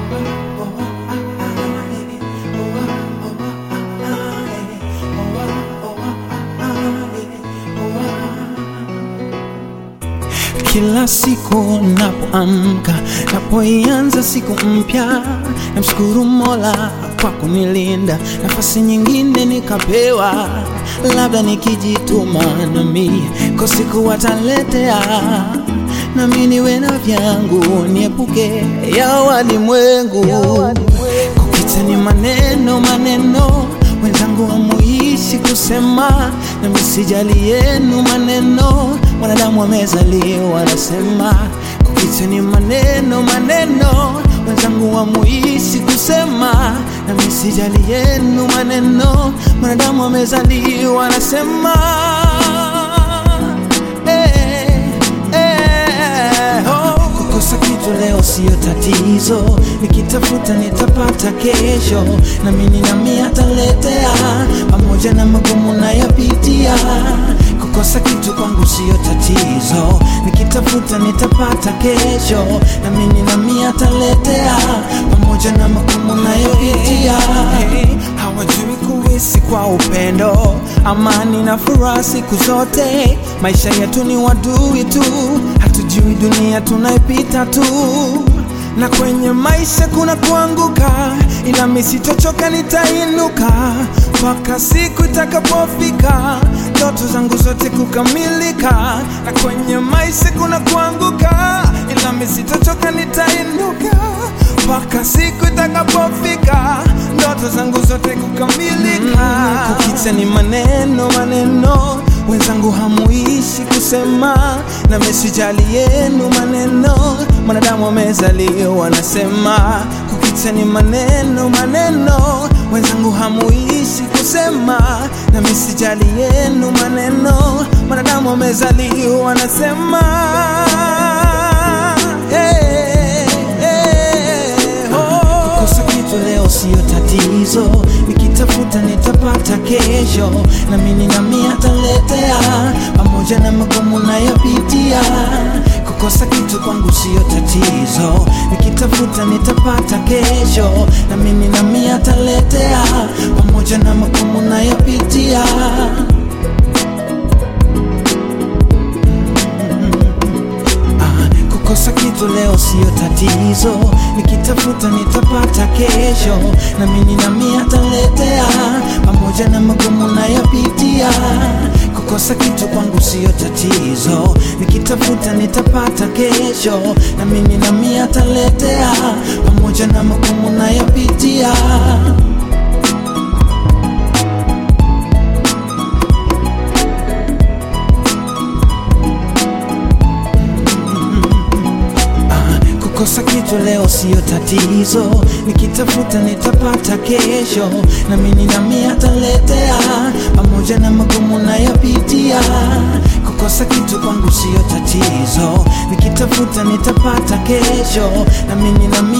Kila siku napoamka, napoianza siku mpya, namshukuru Mola kwa kunilinda, nafasi nyingine nikapewa, labda nikijituma nami kwa siku wataletea, nami niwe na vyangu, niepuke ya walimwengu. Kupita ni maneno maneno, wenzangu hamuishi kusema, nami sijali yenu maneno, mwanadamu amezaliwa anasema. Kupita ni maneno maneno, wenzangu hamuishi kusema, nami sijali yenu maneno, mwanadamu amezaliwa anasema. Eh, eh, oh. Kukosa kitu leo siyo tatizo, nikitafuta nitapata kesho, na mimi nami ataletea, pamoja na magumu nayopitia. Kukosa kitu kwangu siyo tatizo, nikitafuta nitapata kesho, na mimi nami ataletea, pamoja na magumu nayopitia. Hawajui kuishi kwa upendo, amani na furaha siku zote. Maisha yetu ni wadui tu, hatujui dunia tunaipita tu, na kwenye maisha kuna kuanguka, ila mimi sitochoka, nitainuka mpaka siku itakapofika ndoto zangu zote kukamilika. Na kwenye maisha kuna kuanguka, ila mimi sitochoka, nitainuka mpaka siku itakapofika ndoto zangu zote kukamilika. Mm, kukicha ni maneno maneno, wenzangu hamuishi kusema, na mesijali yenu maneno, mwanadamu amezaliwa anasema. Kukicha ni maneno maneno, wenzangu hamuishi kusema, na mesijali yenu maneno, mwanadamu amezaliwa anasema. Hey, hey, oh. Kukosa kitu leo siyo tatizo, nikitafuta nitapata kesho, na mimi nami ataletea, pamoja na magumu nayopitia. Kukosa kitu kwangu siyo tatizo, nikitafuta nitapata kesho, na mimi nami ataletea, pamoja na magumu nayopitia. Ah, Kukosa kitu leo siyo tatizo, nikitafuta nitapata kesho, na mimi nami ataletea, pamoja na magumu nayopitia. Kukosa kitu kwangu siyo tatizo, nikitafuta nitapata kesho, na mimi nami ataletea, pamoja na magumu nayopitia. Ah, Kukosa kitu leo siyo tatizo, nikitafuta nitapata kesho, na mimi nami ataletea, pamoja na magumu nayopitia. Kukosa kitu kwangu siyo tatizo, nikitafuta nitapata kesho, na mimi nami